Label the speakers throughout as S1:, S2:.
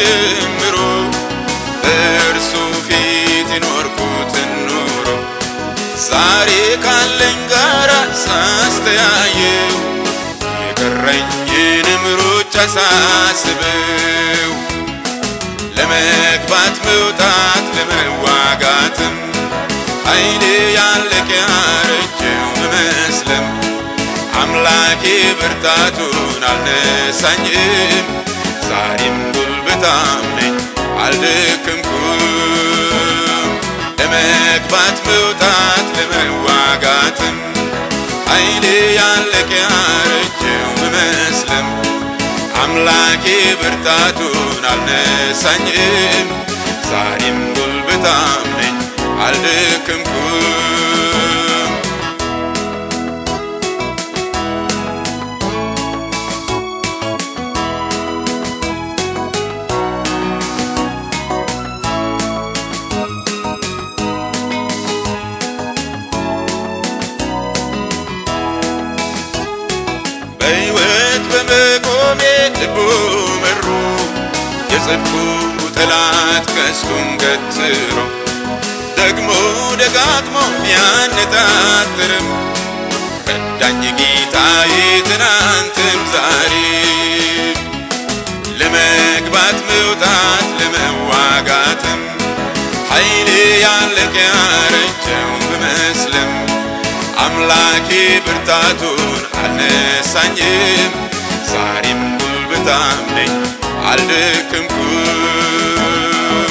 S1: ጀምሮ በእርሱ ፊት የኖርኩትን ኑሮ ዛሬ ካለኝ ጋራ ሳስተያየው የቀረኝንም ሩጫ ሳስበው ለመግባት መውጣት ለመዋጋትም ኃይሌ ያለቀ ያረጀው ብመስልም አምላኬ ብርታቱን አልነሳኝም። ዛሬም ጉልበታም ነኝ አልደከምኩም። ለመግባት መውጣት ለመዋጋትም ኃይሌ ያለቀ ያረጀው ብመስልም አምላኬ ብርታቱን አልነሳኝም። ዛሬም ጉልበታም ነኝ አልደከምኩም። በሕይወት በመቆሜ ልቡ መሩ የጽድቁ ጠላት ቀስቱን ገትሮ ደግሞ ደጋግሞ ቢያነጣጥርም ረዳኝ ጌታዬ ትናንትም ዛሬ ለመግባት መውጣት ለመዋጋትም ኃይሌ ያለቀ ያረጀው ብመስልም አምላኬ ብርታቱን አልነሳኝም። ዛሬም ጉልበታም ነኝ አልደከምኩም።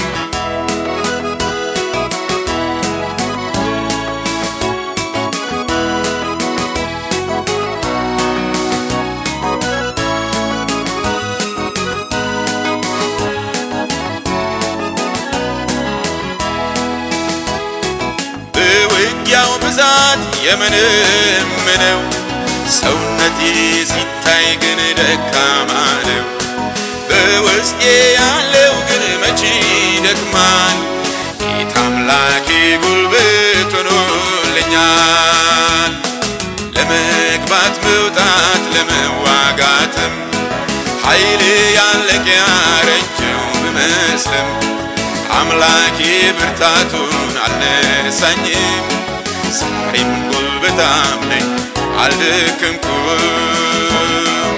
S1: በውጊያው ብዛት የምንምነው ሰውነቴ ሲታይ ግን ደካማ ነው። በውስጤ ያለው ግን መቼ ይደክማል። ጌታ አምላኬ ጉልበት ሆኖልኛል። ለመግባት መውጣት ለመዋጋትም ኃይሌ ያለቀ ያረጀው ብመስልም አምላኬ ብርታቱን አልነሳኝም። ዛሬም ጉልበታም ነኝ አልደከምኩም።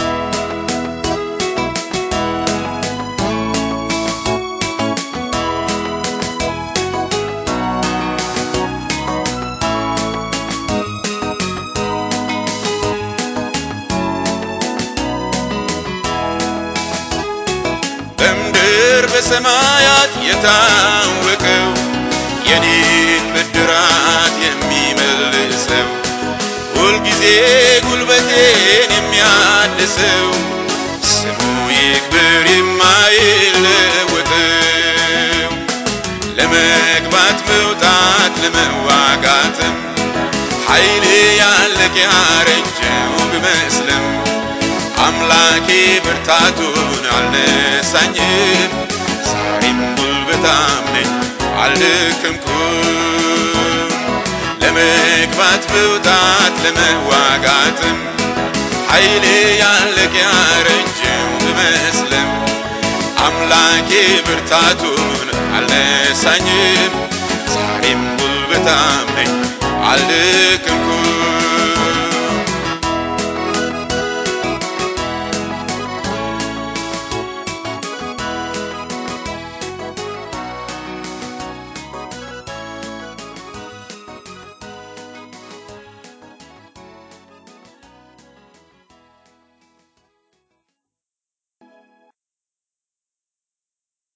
S1: በምድር በሰማያት የታወቀው የኔን ብድራት የሚመልሰው ሁልጊዜ ጉልበቴን የሚያድሰው ስሙ ይክበር የማይለወጠው ለመግባት መውጣት ለመዋጋትም ኃይሌ ያለቀ ያረጀው ብመስልም አምላኬ ብርታቱን አልነሳኝም። ዛሬም ጉልበታም ነኝ አልደከምኩም። ለመግባት መውጣት ለመዋጋትም ኃይሌ ያለቀ ያረጀው ብመስልም አምላኬ ብርታቱን አልነሳኝም። ዛሬም ጉልበታም ነኝ አልደከምኩም።